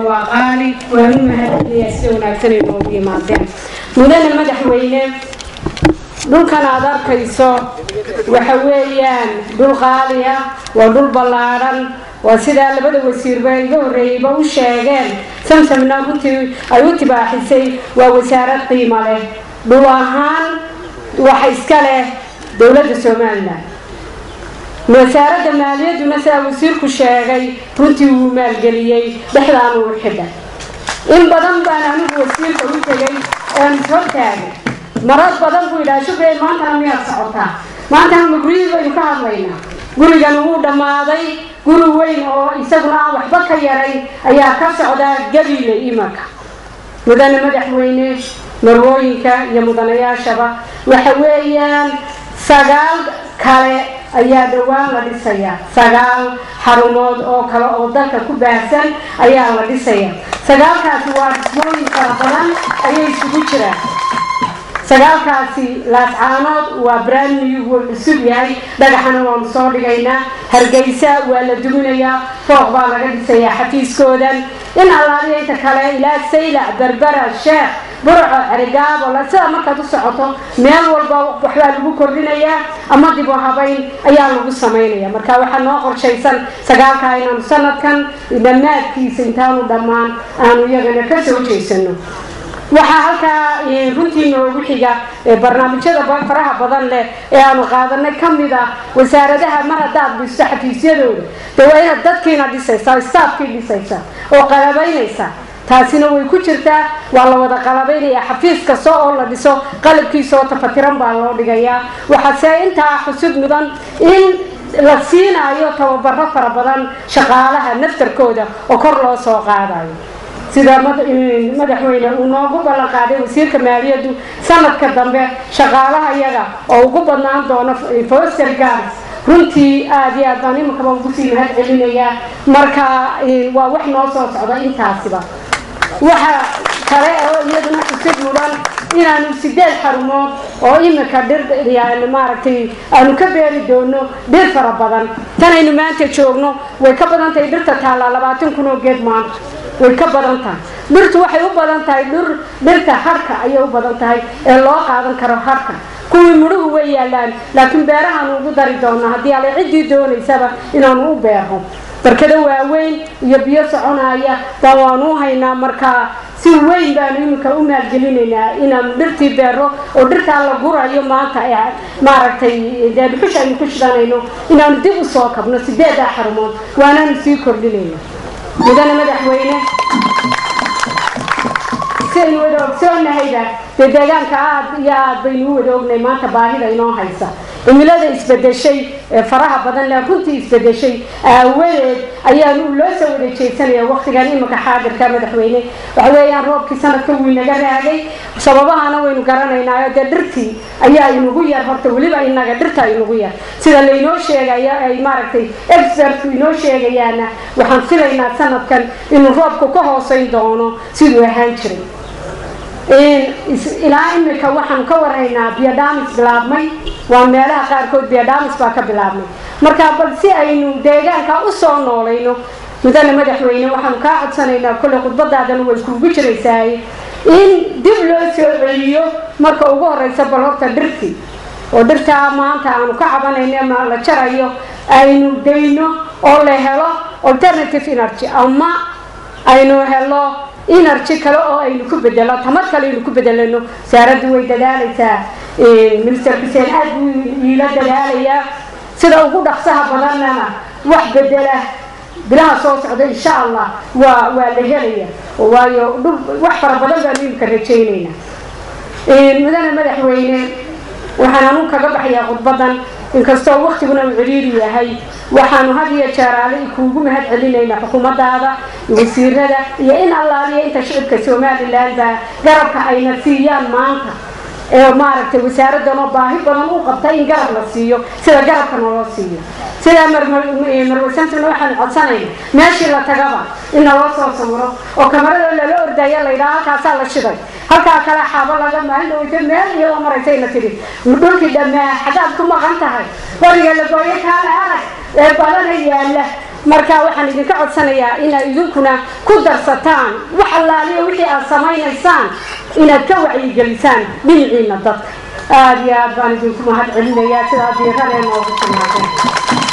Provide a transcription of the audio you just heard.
waa qaali waanu mahadcelinayaa sida wanaagsan ay noogu yimaadeen mudane madaxweyne dhulkan aad arkayso waxa weeyaan dhul qaali ah waa dhul ballaadhan waa sidaa labada wasiirba iga horreeyeyba u sheegeen samsamna runtii ay u tibaaxisay waa wasaarad qiimo leh dhul ahaan waxa iska leh dowladda somalilan wasaaradda maaliyadduna sidaa wasiirku sheegay runtii wuu maalgeliyey dhexdaanu u xidha in badan baan anigu wasiirka u tegay oan ishortaagay marar badan buu yidhaha shubey maantana miyaad socotaa maantana ma guryihii baynu ka hadlaynaa gurigan wuu dhammaaday guri weyn oo isaguna aan waxba ka yaray ayaa ka socdaa gabiile imanka mudane madaxweyne marwooyinka iyo mudanayaashaba waxa weeyaan sagaal kale ayaa dhowaan la dhisayaa sagaal xarumood oo kale oo dalka ku baahsan ayaa la dhisaya sagaalkaasi waa dhismooyin fara badan ayay isugu jiraan sagaalkaasi laascaanood waa brandnew wuu cusub yahay dhagaxana waanu soo dhigaynaa hargeysa waa la duminayaa fooq baa laga dhisayaa xafiiskoodan in allaaliya inta kale ilaa saylac berbera sheekh burco cerigaabo sida markaad u socoto meel walba waxbaa lagu kordhinayaa ama dib u habayn ayaa lagu samaynaya marka waxaa noo qorshaysan sagaalkaa inaanu sanadkan dhammaadkiisa intaanu dhammaan aanu iyagana ka soo jeysano waxaa halkaa runtii noogu xiga barnaamijyada faraha badan leh ee aanu qaadanay ka mid ah wasaaradaha mar haddaad dhisto xafiisyadooda dee waa inaad dadkiina dhisaysaa staafkii dhisaysa oo qalabaynaysa taasina way ku jirtaa waa la wada qalabaynaya xafiis kasta oo la dhiso qalabkiisa oo tafatiran baa loo dhigayaa waxaase intaa xusud mudan in la siinaayo tababaro fara badan shaqaalaha naftarkooda oo kor loo soo qaadayo sida madaxweyne uu noogu ballan qaaday wasiirka maaliyaddu sanadka dambe shaqaalaha iyaga oo ugu badnaan doono foster gars runtii aada iyo aad baan iminkaba ugu sii mahad celinayaa marka waa wax noo soo socda intaasiba waxa kale oo iyaduna xusid mudan inaanu sideed xarumood oo iminka dhir yani maaragtay aanu ka beeri doono dhir fara badan tanaynu maanta joogno way ka badan tahay dhirta taallaa labaatan kun oo geed maanta way ka badan tahay dhirtu waxay u badan tahay dhir dhirta harhka ayay u badan tahay ee loo qaadan karo harhka kuwii mudhuhu way yaalaan laakiin beerahaanu ugu dari doonaa haddii ale ciddii doonaysaba inaanu u beerno barkado waaweyn iyo biyo soconaya baa waanu u haynaa markaa si weyn baanu iminka u maalgelinaynaa inaanu dhirtii beero oo dhirtaa la gurayo maanta ee maaragtay dee dhuxush aynu ku shidanayno inaanu dib u soo kabno sideedaa xarumood waanaanu sii kordhinayna mudane madaxweyne siaynu wada ogsoonnahayba dee deegaanka aad iyo aad baynu u wada ognay maanta baahida inoo haysa cimilada isbedeshay ee faraha badan le runtii isbedeshay aawadeed ayaanu loo soo wada jeedsanaya waktigan iminka xaadirka madaxweyne waxa weeyaan roobkii sanadka wuu inaga raagay sababahana waynu garanaynaayo dee dhirtii ayaa inugu yar horta weliba inaga dhirta inugu yar sida laynoo sheegayo ay maaragtay expertku inoo sheegayaana waxaan filaynaa sanadkan inuu roobku ka hooseyn doono siduu ahaan jiray ilaa imika waxaanu ka warhaynaa biodhamis bilaabmay waa meelaha qaarkood biodhamis baa ka bilaabmay marka bal si aynu deegaanka usoo noolayno mudane madaxweyne waxaanu kaa codsanaynaa kolley khudbadaadana way kuugu jiraysaay in dib loo soo celiyo marka ugu horeysa bal horta dhirtii oo dhirtaa maanta aanu ka cabanayno ama la jarayo aynu dayno oo la helo alternative energy ama aynu helo energy kale oo aynu ku bedelo tamar kale aynu ku bedelano wasaaraddu way dadaalaysaa minister xuseen aad buu iila dadaalayaa sida ugu dhaqsaha badanana wax bedela bilaha soo socda insha allah waa waa la helaya waayo dhul wax fara badan baanu imika rajaynayna mudane madaxweyne waxaan anu kaga baxayaa khudbadan inkastoo waktiguna uu ciriiri yahay waxaanu had iyo jeeraale kuugu mahad celinaynaa xukuumadaada wasiirada iyo in allaaliya inta shicibka somalilan baa garabka ayna siiyaan maanta ee maaragtay wasaaradanoo baahi badan u qabta in garab la siiyo sida garabka naloo siiyo sidaa marmarsantina waxaanu codsanayna meeshii la tagaba in naloo soo sawiro oo kamarada lala ordaya laydhaha halkaasaa la shiday halkaa kale xaabo laga maalin dhaweyta meel iyadoo maraysayna tidhi dhulkii dhammaa xagaad ku maqan tahay qoriga la gooyo kaale arag ee badana yaalla marka waxaan idinka codsanayaa inaad idinkuna ku darsataan wax allaaliya wixii aad samaynaysaan inaad ka wacyigelisaan dhinaciina dadka aada iyo aad baan idinku mahad celinayaa sidaa diirada noogu timaadeen